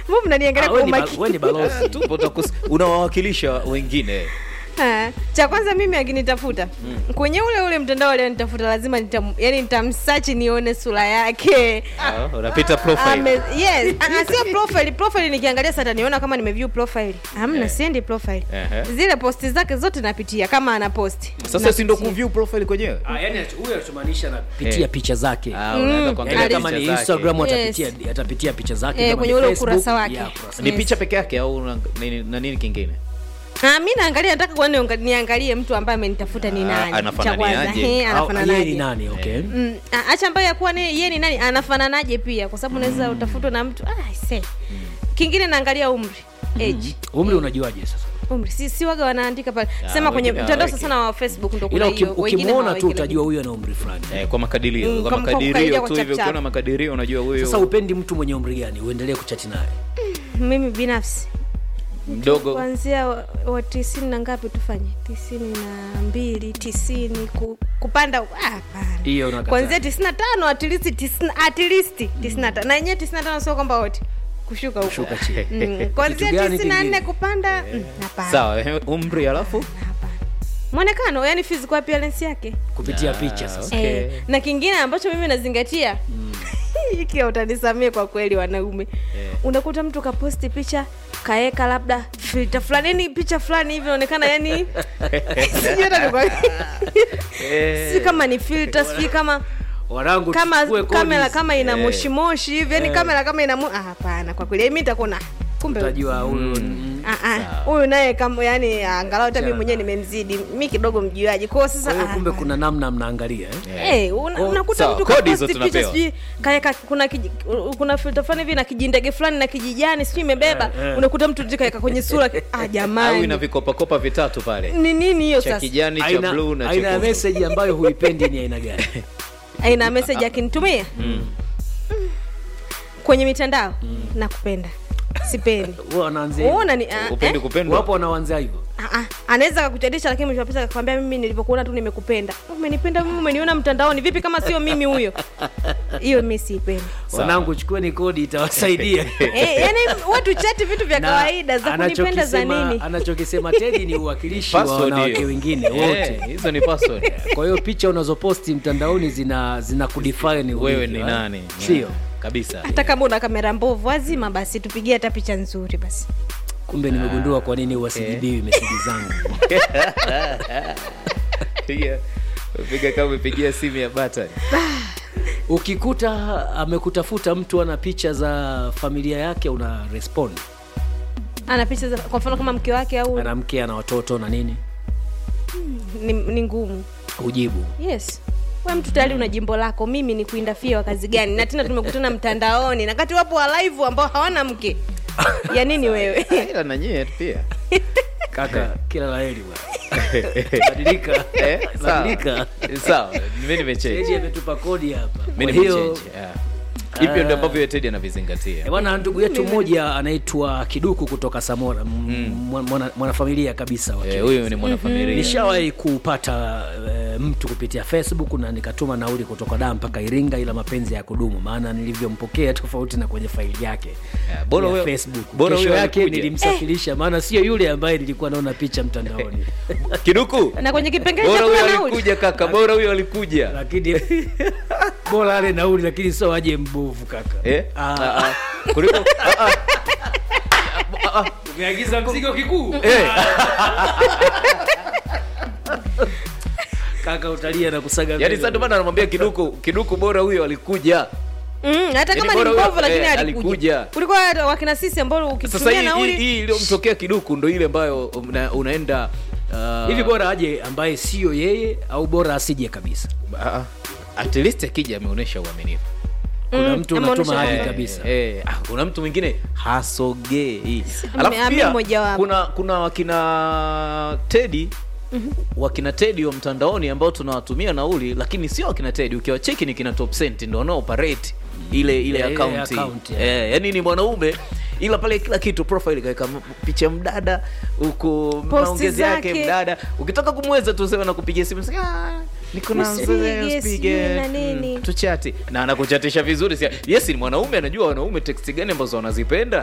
mbona mnaniangalia Ah, kwa wewe ni ba- umakini wewe ni balozi tupo takus- unawawakilisha wengine Ah, cha kwanza mimi akinitafuta kwenye ule ule mtandao alionitafuta lazima nitam, yani nitamsachi nione sura yake Ah, unapita profile Ame, yes ah, sio profile profile nikiangalia sasa niona kama nimeview profile hamna Eh. siendi profile Ehe. zile posti zake zote napitia kama ana posti sasa si ndo Napitia. kuview profile kwenyewe Ah, yani huyo anachomaanisha anapitia Eh. picha zake Ah, unaenda kuangalia yani kama picha ni zake. instagram Yes. atapitia atapitia picha zake Eh, kama kwenye ni ule Facebook, ukurasa wake. ya, ukurasa ni Yes. picha peke yake au una- nini- na nini kingine Ah, mi naangalia nataka kuona nianga- niangalie mtu ambaye amenitafuta ni Ah, nani anafananiaje? Cha kwanza, he, Au, anafananaje. yeye ni nani okay Mm, ah, acha ambayo yakuwa ni yeye ni nani anafananaje pia kwa sababu unaweza utafutwa na mtu ah, se kingine naangalia umri age umri unajuaje sasa umri si, si waga wanaandika pale Ah, sema kwenye wengine mtandao hawaweki. sana wa facebook ndo kuna ila uki- hiyo wengine ukimwona tu hawaweki, utajua huyo ana umri fulani eh, kwa makadirio Mm, kwa kama- kwa kukadiria makadirio kwa tu hivyo chap-chap. ukiona makadirio unajua huyo sasa upendi mtu mwenye umri gani uendelee kuchati naye lakini mimi binafsi mdogo kuanzia wa, wa tisini na ngapi tufanye tisini na mbili tisini ku, kupanda ah, hapana hiyo unakataa. kuanzia tisini na tano atilisti atilisti tisini na tano na yenyewe tisini na tano sio kwamba wote kushuka huko Shuka chini Mm, kuanzia Kitu gani tisini na nne kingine? kupanda mm, hapana sawa eh, umri alafu hapana mwonekano yani physical appearance yake kupitia Ah, picha sasa Okay. eh, na kingine ambacho mimi nazingatia hiki utanisamie kwa kweli wanaume unakuta mtu kaposti picha kaeka labda filter fulani yani picha fulani hivi inaonekana yani sijui hata nikwambie. si kama ni filter sijui kama wanangu kama tuchukue kodi kamera hizi. kama ina Eh. moshimoshi hivi yani kamera kama ina mo- ah, hapana kwa kweli mi nitakuona kumbe utajua huyu mm. Ah, ah, huyu naye kama yani angalau hata mi Chana. mwenyewe nimemzidi mi kidogo mjuaji kwao sasa kwa hiyo ah, kumbe hapana. kuna namna mnaangalia eh? Eh, una- Oh, unakuta sawa, mtu kodi hizo kaposti picha tunapewa. sijui kaeka kuna kiji, kuna filter fulani hivi na kijindege fulani na kijijani sijui imebeba Eh, eh. unakuta mtu tu kaeka kwenye sura ah au ina jamani vikopakopa vitatu pale ni nini hiyo cha sasa kijani cha aina bluu na aina ya chekundu message ambayo huipendi ni aina gani aina message akinitumia kwenye mitandao nakupenda sipendi Huwa wanaanzia hivyo. uona ni ah, upendi eh? kupendwa wapo wanaanzia hivyo Ah, ah, anaweza kakuchadisha lakini mwisho wa pesa akakwambia mimi nilivyokuona tu nimekupenda umenipenda mimi umeniona mtandaoni vipi kama sio mimi huyo hiyo mi siipendi wanangu chukueni kodi itawasaidia eh, yani watu chati vitu vya Na kawaida za kunipenda za anachokisema- nini anachokisema tedi ni uwakilishi wa Password wanawake hiyo. wengine Eh, wote hizo ni password kwa hiyo picha unazoposti mtandaoni zina zina kudefine wewe ulivyo, ni eh? nani sio kabisa hata kama una kamera mbovu wazima basi tupigie hata picha nzuri basi kumbe nimegundua kwa nini wasijibiwi meseji zangu piga piga kama umepigia simu ya button ukikuta amekutafuta mtu ana picha za familia yake una respond ana picha za kwa mfano kama mke wake au ana mke ana watoto na nini ni, ni ngumu ujibu yes we mtu tayari una jimbo lako mimi ni kuindafia wa kazi gani na tena tumekutana mtandaoni na kati wapo wa live ambao hawana mke ya nini wewe ila na nyie pia kaka kila laheri bwana badilika Eh, sawa. badilika sawa mimi nimechange Teddy ametupa kodi hapa mimi kwa hiyo nimechange yeah. hivyo ndio ambavyo Teddy anavizingatia Eh, bwana ndugu yetu mmoja anaitwa kiduku kutoka samora m- mwana- mwanafamilia kabisa wa Eh, Kiduku. huyu ni mwanafamilia nishawahi kupata e, mtu kupitia facebook na nikatuma nauli kutoka daa mpaka iringa ila mapenzi ya kudumu maana nilivyompokea tofauti na kwenye faili yake Yeah, bora ya huyo- facebook bora kesho huyo yake alikuja. nilimsafirisha maana sio yule ambaye nilikuwa naona picha mtandaoni kiduku na kwenye kipengele cha bora huyo kula nauli alikuja kaka bora huyo alikuja lakini bora ale nauli lakini sio aje mbovu kaka eh Ah. Ah, ah. kuliko ah, ah. umeagiza mzigo kikuu eh kaka utalia na kusaga yani mbele. sasa ndio maana anamwambia kiduku kiduku bora huyo alikuja Mm, hata Yaani kama ni bora huyo, mbovu lakini eh, alikuja alikuja. kuliko hata wakina sisi ambao sasa ukitumia hii hii- nauli hii iliyomtokea kiduku ndo ile ambayo una, unaenda uh, hivi bora aje ambaye sio yeye au bora asije kabisa ah, at least akija ameonyesha uaminifu kuna Mm, mtu ameonyesha unatuma hadi haya. kabisa Eh, ah, kuna mtu mwingine hasogei Ame- alafu ame pia mmoja wapo. kuna kuna wakina tedi wakina tedi wa mtandaoni ambao tunawatumia nauli lakini sio wakina tedi ukiwacheki ni kina top cent ndo wanaoperate ile ile Yeah, ile akaunti account, yeah. eh, yani ni mwanaume ila pale kila kitu profile kaweka m- picha mdada huku maongezi yake zake. mdada ukitaka kumweza tu sema nakupigia simu sema, "Ah, niko na Usipige, usipige, sijui na nini." mm, tuchati na anakuchatisha vizuri si yes ni mwanaume anajua wanaume teksti gani ambazo wanazipenda